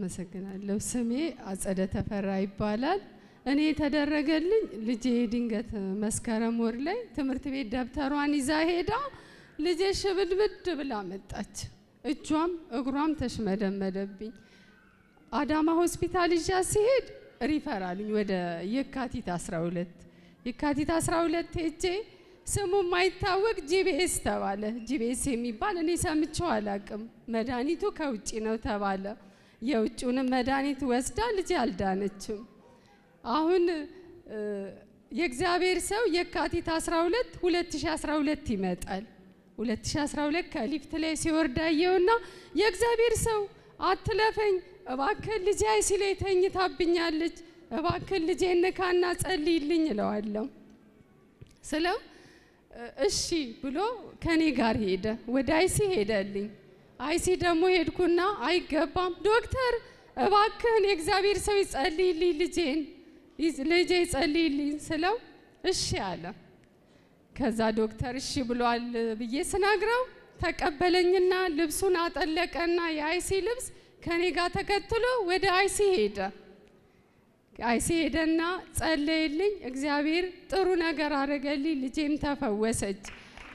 አመሰግናለሁ። ስሜ አጸደ ተፈራ ይባላል። እኔ የተደረገልኝ ልጄ ድንገት መስከረም ወር ላይ ትምህርት ቤት ደብተሯን ይዛ ሄዳ ልጄ ሽብድብድ ብላ መጣች። እጇም እግሯም ተሽመደመደብኝ። አዳማ ሆስፒታል ይዣ ሲሄድ ሪፈር አሉኝ ወደ የካቲት 12 የካቲት 12 ሄጄ ስሙ የማይታወቅ ጂቢኤስ ተባለ። ጂቢኤስ የሚባል እኔ ሰምቼው አላቅም። መድኃኒቱ ከውጭ ነው ተባለ። የውጭውንም መድኃኒት ወስዳ ልጄ አልዳነችም። አሁን የእግዚአብሔር ሰው የካቲት 12 2012 ይመጣል። 2012 ከሊፍት ላይ ሲወርድ አየውና የእግዚአብሔር ሰው አትለፈኝ እባክህ ልጄ አይሲ ላይ ተኝታብኛለች፣ እባክህ ልጄ ንካና ጸልይልኝ እለዋለሁ ስለው እሺ ብሎ ከኔ ጋር ሄደ። ወደ አይሲ ሄደልኝ። አይሲ ደግሞ ሄድኩና አይገባም ዶክተር እባክህን የእግዚአብሔር ሰው ይጸልይልኝ ልጄን ልጄ ይጸልይልኝ ስለው እሺ አለ። ከዛ ዶክተር እሺ ብሏል ብዬ ስነግረው ተቀበለኝና ልብሱን አጠለቀና የአይሲ ልብስ ከኔ ጋር ተከትሎ ወደ አይሲ ሄደ። አይሲ ሄደና ጸለየልኝ። እግዚአብሔር ጥሩ ነገር አደረገልኝ። ልጄም ተፈወሰች።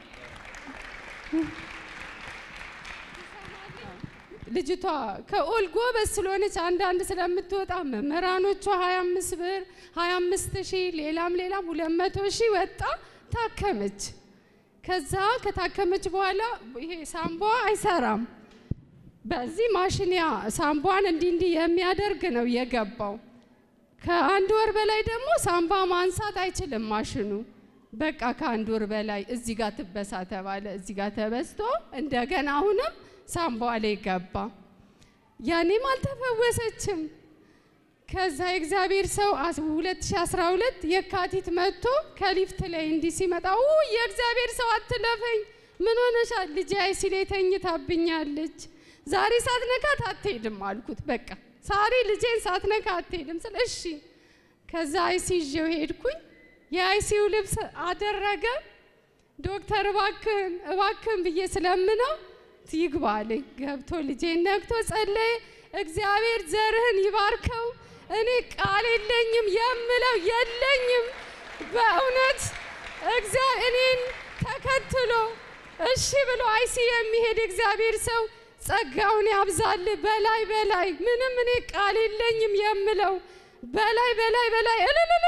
ልጅቷ ከኦል ጎበዝ ስለሆነች አንዳንድ ስለምትወጣ መምህራኖቿ 25 ብር 25 ሺህ ሌላም ሌላም 200 ሺህ ወጣ ታከመች። ከዛ ከታከመች በኋላ ይሄ ሳምቧ አይሰራም። በዚህ ማሽንያ ሳምቧን እንዲህ እንዲህ የሚያደርግ ነው የገባው። ከአንድ ወር በላይ ደግሞ ሳምባ ማንሳት አይችልም ማሽኑ። በቃ ከአንድ ወር በላይ እዚህ ጋር ትበሳ ተባለ። እዚህ ጋር ተበስቶ እንደገና አሁንም ሳምቧ ላይ ገባ። ያኔም አልተፈወሰችም። ከዛ የእግዚአብሔር ሰው 2012 የካቲት መጥቶ ከሊፍት ላይ እንዲህ ሲመጣ የእግዚአብሔር ሰው አትለፈኝ፣ ምን ሆነሻል? ልጄ አይሲ ላይ ተኝታብኛለች ዛሬ ሳትነካት አትሄድም አልኩት። በቃ ዛሬ ልጄን ሳትነካ አትሄድም ስል እሺ። ከዛ አይሲ ይዤው ሄድኩኝ። የአይሲው ልብስ አደረገ። ዶክተር እባክህን እባክህን ብዬ ስለምነው ይግባ አለኝ። ገብቶ ልጄን ነክቶ ጸለየ። እግዚአብሔር ዘርህን ይባርከው። እኔ ቃል የለኝም የምለው የለኝም። በእውነት እኔን ተከትሎ እሺ ብሎ አይሲ የሚሄድ እግዚአብሔር ሰው ጸጋውን ያብዛል። በላይ በላይ ምንም እኔ ቃል የለኝም የምለው በላይ በላይ በላይ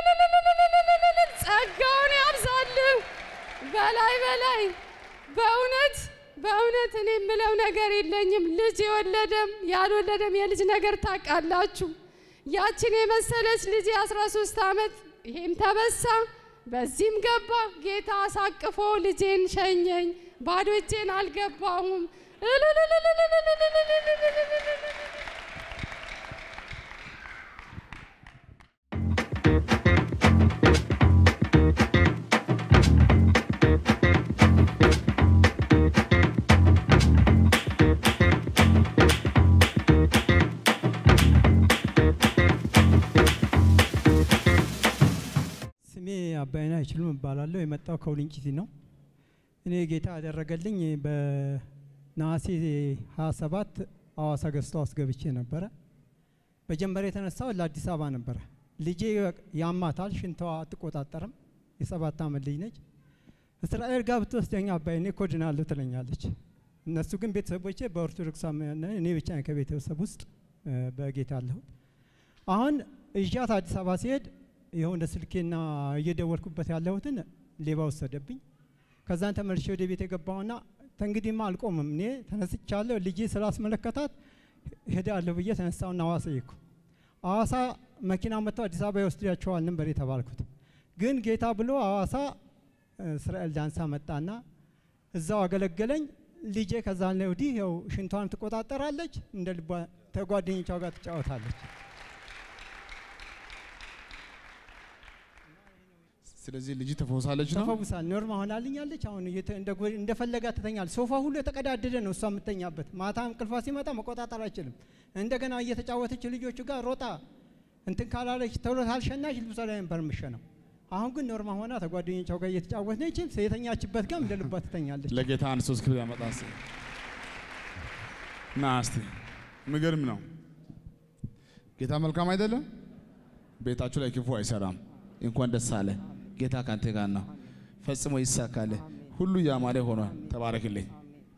ጸጋውን ያብዛል። በላይ በላይ በእውነት በእውነት እኔ የምለው ነገር የለኝም። ልጅ የወለደም ያልወለደም የልጅ ነገር ታውቃላችሁ። ያችን የመሰለች ልጅ የአስራ ሶስት ዓመት ይሄም ተበሳ በዚህም ገባ። ጌታ አሳቅፎ ልጄን ሸኘኝ። ባዶ እጄን አልገባሁም። ስሜ አባይነህ አይችሉም እባላለሁ። የመጣው ከውልንጭቲ ነው። እኔ ጌታ ያደረገልኝ በነሐሴ 27 አዋሳ ገዝቶ አስገብቼ ነበረ። መጀመሪያ የተነሳው ለአዲስ አበባ ነበረ። ልጄ ያማታል፣ ሽንቷ አትቆጣጠርም። የሰባት ዓመት ልጅ ነች። እስራኤል ጋር ብትወስደኝ አባይ እኔ እኮ ድናለሁ ትለኛለች። እነሱ ግን ቤተሰቦቼ በኦርቶዶክስ እኔ ብቻ ነኝ ከቤተሰብ ውስጥ በጌታ አለሁት። አሁን እዣት አዲስ አበባ ሲሄድ ይኸው እንደ ስልኬና እየደወልኩበት ያለሁትን ሌባ ወሰደብኝ። ከዛን ተመልሼ ወደ ቤት የገባሁና ተንግዲህማ አልቆምም እኔ ተነስቻለሁ። ልጄ ስላስመለከታት ሄዳለሁ ብዬ ተነሳውና ሐዋሳ ይኩ ሐዋሳ መኪና መጥተው አዲስ አበባ ይወስዳቸዋል ነበር የተባልኩት። ግን ጌታ ብሎ ሐዋሳ እስራኤል ዳንሳ መጣና እዛው አገለገለኝ። ልጄ ከዛ ላይ ወዲህ ያው ሽንቷን ትቆጣጠራለች፣ እንደ ልቧ ተጓደኞቿ ጋር ትጫወታለች። ስለዚህ ልጅ ተፈውሳለች ነው። ተፈውሳል። ኖርማ ሆናልኛለች። አሁን እንደፈለጋ ትተኛል። ሶፋ ሁሉ የተቀዳደደ ነው እሷ የምተኛበት። ማታ እንቅልፏ ሲመጣ መቆጣጠር አይችልም። እንደገና እየተጫወተች ልጆቹ ጋር ሮጣ እንትን ካላለች ተብሎ ካልሸናች ልብሷ ላይ ነበር የምሸነው። አሁን ግን ኖርማ ሆና ተጓደኞቿ ጋር እየተጫወተች የተኛችበት ጋር እንደ ልቧ ትተኛለች። ለጌታ አንድ ሶስት ክብር ያመጣ እስኪ ና እስቲ። የሚገርም ነው። ጌታ መልካም አይደለም? ቤታችሁ ላይ ክፉ አይሰራም። እንኳን ደስ አለ። ጌታ ካንተ ጋር ነው። ፈጽሞ ይሳካል። ሁሉ ያማረ ሆኗል። ተባረክልኝ።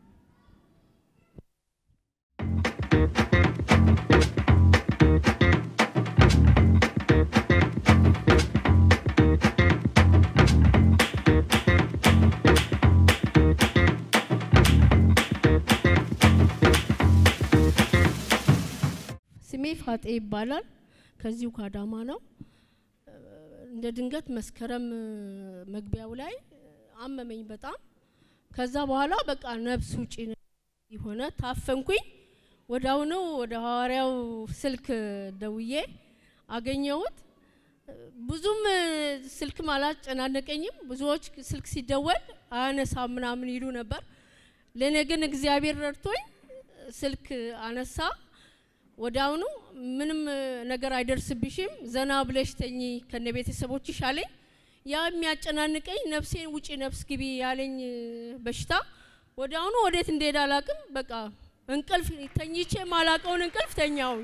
ስሜ ፋጤ ይባላል። ከዚሁ ካዳማ ነው። እንደ ድንገት መስከረም መግቢያው ላይ አመመኝ በጣም። ከዛ በኋላ በቃ ነፍስ ውጪ የሆነ ታፈንኩኝ። ወዳውኑ ወደ ሐዋርያው ስልክ ደውዬ አገኘሁት። ብዙም ስልክም አላጨናነቀኝም። ብዙዎች ስልክ ሲደወል አያነሳ ምናምን ይሉ ነበር። ለእኔ ግን እግዚአብሔር ረድቶኝ ስልክ አነሳ። ወዲያውኑ ምንም ነገር አይደርስብሽም፣ ዘና ብለሽ ተኚ ከነ ቤተሰቦችሽ አለኝ። ያ የሚያጨናንቀኝ ነፍሴን ውጪ ነፍስ ግቢ ያለኝ በሽታ ወዲያውኑ ወዴት እንደሄደ አላቅም። በቃ እንቅልፍ ተኝቼ ማላቀውን እንቅልፍ ተኛውኝ።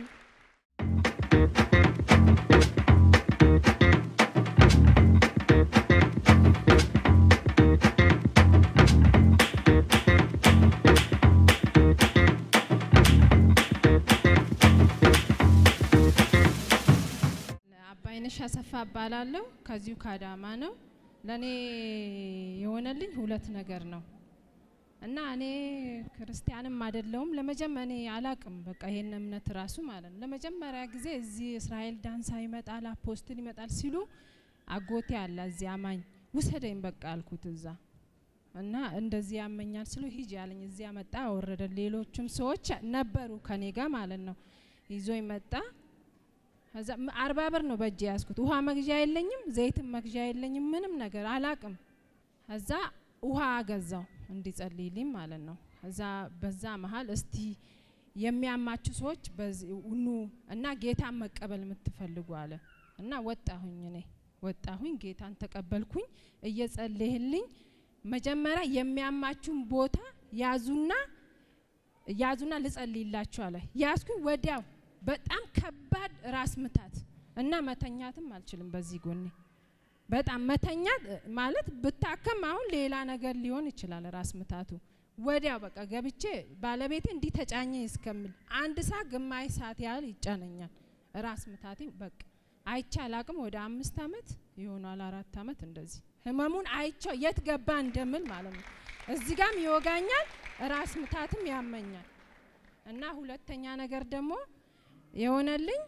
አባይነሽ አሰፋ እባላለሁ። ከዚሁ ካዳማ ነው። ለእኔ የሆነልኝ ሁለት ነገር ነው እና እኔ ክርስቲያንም አይደለሁም። ለመጀመ እኔ አላቅም በቃ ይሄን እምነት ራሱ ማለት ነው። ለመጀመሪያ ጊዜ እዚህ እስራኤል ዳንሳ ይመጣል አፖስትል ይመጣል ሲሉ አጎቴ አለ እዚህ አማኝ ውሰደኝ በቃ አልኩት እዛ እና እንደዚህ ያመኛል ስሉ ሂጅ ያለኝ እዚያ መጣ አወረደ። ሌሎችም ሰዎች ነበሩ ከኔ ጋር ማለት ነው። ይዞኝ መጣ። ከዛ አርባ ብር ነው በእጅ ያዝኩት። ውሃ መግዣ የለኝም፣ ዘይትም መግዣ የለኝም፣ ምንም ነገር አላቅም። ከዛ ውሃ ገዛው እንዲጸልይልኝ ማለት ነው። እዛ በዛ መሀል እስቲ የሚያማችሁ ሰዎች ኑ እና ጌታን መቀበል የምትፈልጉ አለ እና ወጣሁኝ። እኔ ወጣሁኝ፣ ጌታን ተቀበልኩኝ። እየጸለይልኝ መጀመሪያ የሚያማችሁን ቦታ ያዙና ያዙና ልጸልይላችሁ አለ። ያዝኩኝ ወዲያው በጣም ከባድ ራስ ምታት እና መተኛትም አልችልም። በዚህ ጎኔ በጣም መተኛት ማለት ብታከም አሁን ሌላ ነገር ሊሆን ይችላል ራስ ምታቱ። ወዲያው በቃ ገብቼ ባለቤቴ እንዲህ ተጫኘ እስከምል አንድ ሰዓት ግማሽ ሰዓት ያህል ይጫነኛል ራስ ምታቴ። በቃ አይቼ አላቅም። ወደ አምስት አመት ይሆናል አራት አመት እንደዚህ ህመሙን አይቼው የት ገባ እንደምል ማለት ነው። እዚህ ጋም ይወጋኛል፣ ራስ ምታትም ያመኛል። እና ሁለተኛ ነገር ደግሞ የሆነልኝ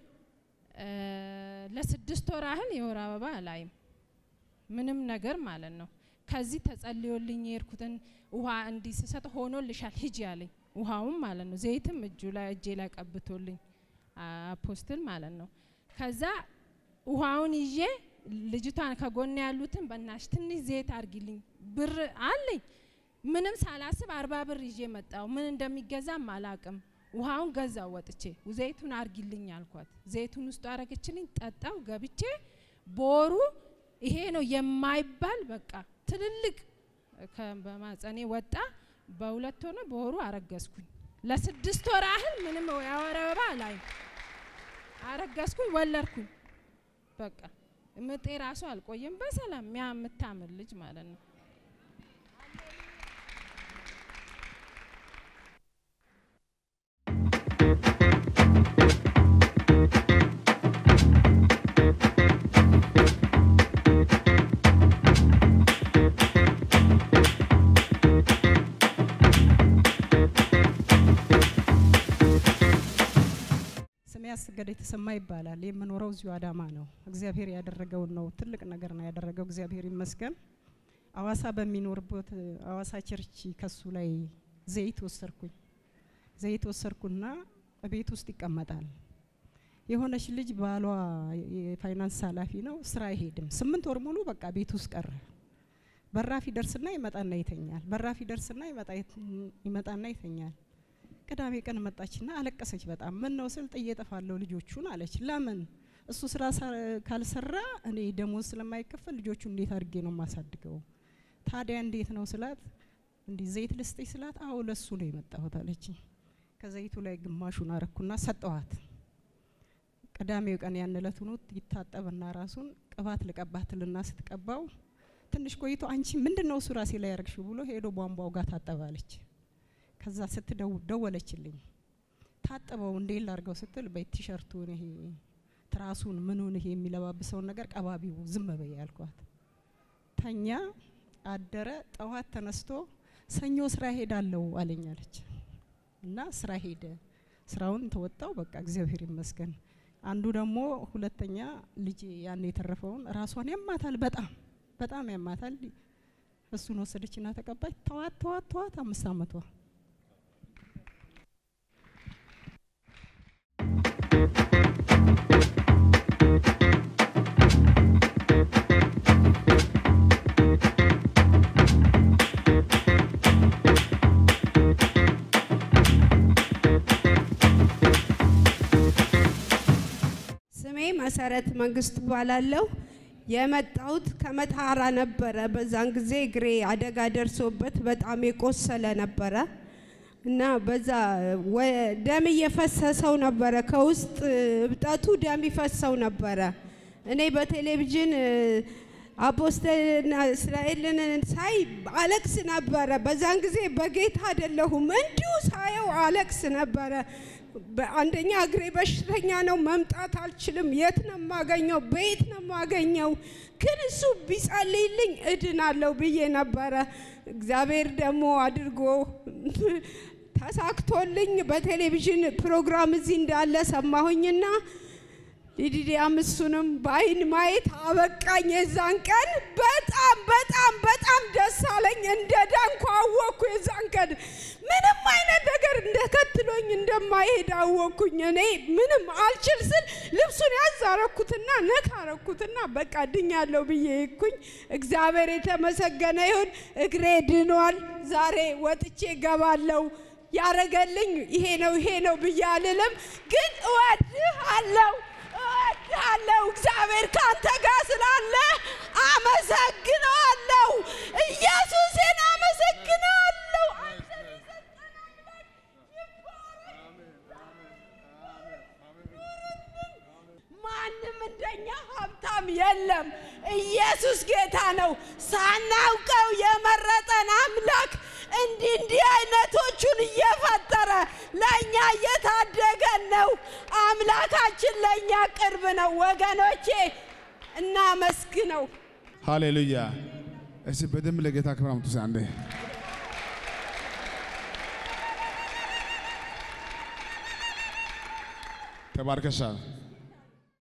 ለስድስት ወር ያህል የወር አበባ አላይም ምንም ነገር ማለት ነው። ከዚህ ተጸልዮልኝ የሄድኩትን ውሃ እንዲህ ስሰጥ ሆኖልሻል ሂጂ ያለኝ ውሃውም ማለት ነው። ዘይትም እጁ ላይ እጄ ላይ ቀብቶልኝ አፖስትል ማለት ነው። ከዛ ውሃውን ይዤ ልጅቷን ከጎን ያሉትን በናሽ ትንሽ ዘይት አርጊልኝ ብር አለኝ ምንም ሳላስብ አርባ ብር ይዤ መጣው። ምን እንደሚገዛም አላቅም። ውሃውን ገዛው ወጥቼ ዘይቱን አርጊልኝ አልኳት። ዘይቱን ውስጡ አረገችልኝ፣ ጠጣው። ገብቼ ቦሩ ይሄ ነው የማይባል በቃ ትልልቅ በማጸኔ ወጣ። በሁለት ሆነ በወሩ አረገዝኩኝ። ለስድስት ወር ያህል ምንም የወር አበባ ላይ አረገዝኩኝ፣ ወለድኩኝ። በቃ ምጤ ራሱ አልቆየም። በሰላም ሚያ የምታምር ልጅ ማለት ነው። ስሜ አስገደ የተሰማ ይባላል። የምኖረው እዚሁ አዳማ ነው። እግዚአብሔር ያደረገውን ነው። ትልቅ ነገር ነው ያደረገው። እግዚአብሔር ይመስገን። አዋሳ በሚኖርበት አዋሳ ቸርች ከሱ ላይ ዘይት ወሰርኩኝ። ዘይት ወሰርኩና ቤት ውስጥ ይቀመጣል። የሆነች ልጅ ባሏ የፋይናንስ ኃላፊ ነው፣ ስራ አይሄድም። ስምንት ወር ሙሉ በቃ ቤት ውስጥ ቀረ። በራፍ ይደርስና ይመጣና ይተኛል። በራፍ ይደርስና ይመጣና ይተኛል። ቅዳሜ ቀን መጣችና አለቀሰች በጣም ምን ነው ስል ጥዬ እጠፋለሁ ልጆቹን አለች። ለምን እሱ ስራ ካልሰራ እኔ ደሞዝ ስለማይከፈል ልጆቹ እንዴት አድርጌ ነው የማሳድገው? ታዲያ እንዴት ነው ስላት እንዲህ ዘይት ልስጥሽ ስላት አዎ ለሱ ነው የመጣሁት አለች። ከዘይቱ ላይ ግማሹን አረኩና ሰጠዋት። ቅዳሜው ቀን ያን ዕለት ሆኖ ይታጠብና ራሱን ቅባት ልቀባትልና ስትቀባው ትንሽ ቆይቶ አንቺ ምንድን ነው እሱ ራሴ ላይ ያረግሽው ብሎ ሄዶ ቧንቧው ጋር ታጠባለች። ከዛ ስትደው ደወለችልኝ። ታጠበው እንዴት ላርገው ስትል በቲሸርቱን ይሄ ትራሱን ምኑን ይሄ የሚለባብሰውን ነገር ቀባቢው ዝም በይ ያልኳት። ተኛ አደረ። ጠዋት ተነስቶ ሰኞ ስራ ሄዳለሁ አለኛለች እና ስራ ሄደ። ስራውን ተወጣው። በቃ እግዚአብሔር ይመስገን። አንዱ ደግሞ ሁለተኛ ልጅ ያን የተረፈውን ራሷን ያማታል፣ በጣም በጣም ያማታል። እሱን ወሰደችና ተቀባች። ተዋት ተዋት ተዋት። አምስት አመቷ ስሜ መሰረት መንግስት እባላለሁ። የመጣሁት ከመተሃራ ነበረ። በዛን ጊዜ እግሬ አደጋ ደርሶበት በጣም የቆሰለ ነበረ እና በዛ ወ- ደም እየፈሰሰው ነበረ። ከውስጥ እብጠቱ ደም ይፈሰው ነበረ። እኔ በቴሌቪዥን እ፣ አፖስተልና እስራኤልን ሳይ አለቅስ ነበረ። በዛን ጊዜ በጌታ አይደለሁም፣ እንዲሁ ሳየው አለቅስ ነበረ። በአንደኛ እግሬ በሽተኛ ነው፣ መምጣት አልችልም። የት ነው የማገኘው? በየት ነው የማገኘው? ግን እሱ ቢጸልይልኝ እድናለሁ ብዬ ነበረ። እግዚአብሔር ደግሞ አድርጎ ተሳክቶልኝ በቴሌቪዥን ፕሮግራም እዚህ እንዳለ ሰማሁኝና ሊዲዲያም እሱንም በአይን ማየት አበቃኝ። የዛን ቀን በጣም በጣም በጣም ደስ አለኝ። እንደ ዳንኩ አወቅኩ። የዛን ቀን ምንም አይነት ነገር እንደከትሎኝ እንደማይሄድ አወቅኩኝ። እኔ ምንም አልችል ስል ልብሱን ያዝ አረኩትና ነካ አረኩትና በቃ ድኛለሁ ብዬ ይኩኝ። እግዚአብሔር የተመሰገነ ይሁን። እግሬ ድኗል። ዛሬ ወጥቼ ገባለሁ። ያረገልኝ ይሄ ነው ይሄ ነው ብዬ አልልም፣ ግን እወድሃለሁ እወድሃለሁ። እግዚአብሔር ካንተ ጋር ስላለ አመሰግነዋለሁ። ኢየሱስን አመሰግነዋለሁ። አንተን የሰጠን አምላክ ማንም እንደኛ ሀብታም የለም። ኢየሱስ ጌታ ነው። ሳናውቀው የመረጠን አምላክ እንዲህ እንዲህ አይነቶቹን እየፈጠረ ለእኛ እየታደገን ነው። አምላካችን ለእኛ ቅርብ ነው ወገኖቼ፣ እናመስግነው። ሃሌሉያ። እስቲ በደንብ ለጌታ ክብር አምጡ። እስቲ አንዴ ተባርከሻል።